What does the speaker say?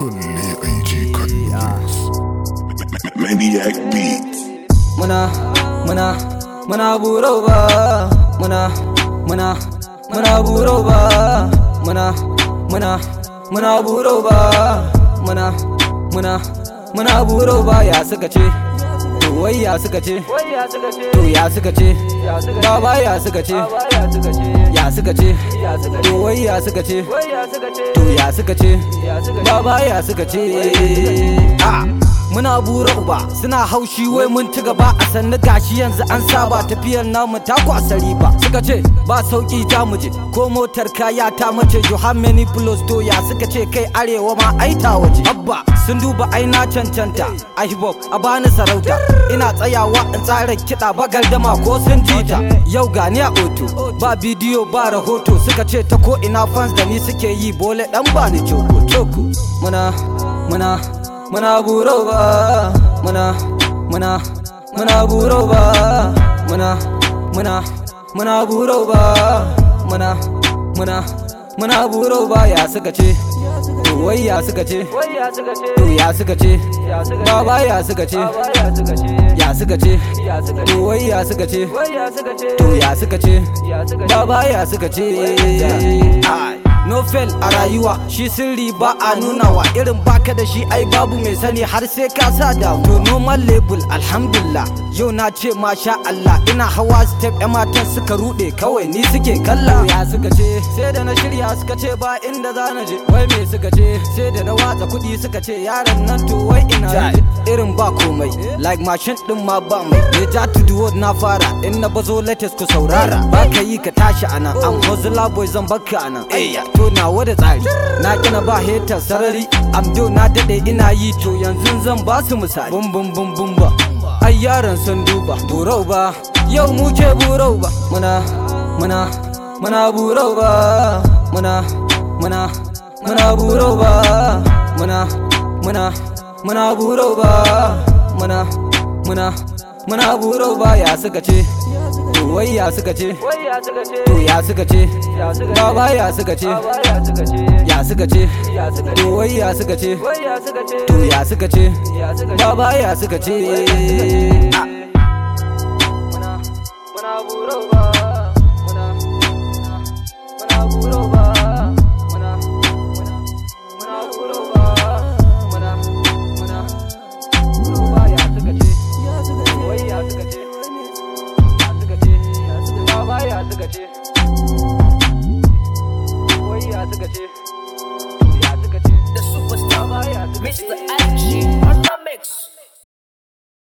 Balle AG Condoms. Maniac Beats. muna muna muna buro ba muna muna muna buro ba muna muna muna buro ba muna muna muna buro ba ya suka ce to wai ya suka ce to ya suka ce baba ya suka ce ya suka ce to wai ya suka ce to ya suka ce baba ya suka ce ah muna bura uba suna haushi wai mun ci gaba a sannu gashi yanzu an saba tafiyar namu ta kwasari ba suka ce ba sauki ta muje ko motar kaya ta mace you have many plus to ya suka ce kai arewa ma ai ta waje abba sun duba ai na cancanta a hip hop a bani sarauta ina tsayawa in tsara kiɗa bagal dama ko sun jita yau gani a oto ba bidiyo ba rahoto suka ce ta ko ina fans da ni suke yi bole dan bani coko coko muna muna muna buro ba muna muna muna buro ba muna muna muna buro ba muna muna muna buro ba ya suka ce to wai ya suka ce to ya suka ce baba ya suka ce ya suka ce to wai ya suka ce to ya suka ce baba ya suka ce Ai. no fail a rayuwa shi sirri ba a nunawa irin baka da shi ai babu mai sani har sai ka sa damu to normal label alhamdulillah yau na ce masha Allah ina hawa step yan matan suka rude kawai ni suke kalla ya suka ce sai da na shirya suka ce ba inda za na je wai me suka ce sai da na watsa kuɗi suka ce yaran nan to wai ina je irin ba komai like mashin din ma ba mai ya ja to the world na fara in na bazo latest ku saurara ba ka yi ka tashi anan am hustler boy zan baka anan ayya to nawa da tsari na kina ba hater sarari am do na dade ina yi to yanzu zan ba su misali bum bum bum bum ba ai yaran sun duba burau ba yau mu ke burau ba muna muna muna burau ba muna muna muna burau ba muna muna muna burau ba muna muna muna burau ba ya suka ce to wai ya suka ce to ya suka ce baba ya suka ce ya suka ce to wai ya suka ce to ya suka ce baba ya suka ce Ah. muna muna burau ba muna muna burau ba muna muna muna burau ba muna muna burau ba ya suka ce wai ya suka ce ya suka ce baba ya suka ce wai ya suka ce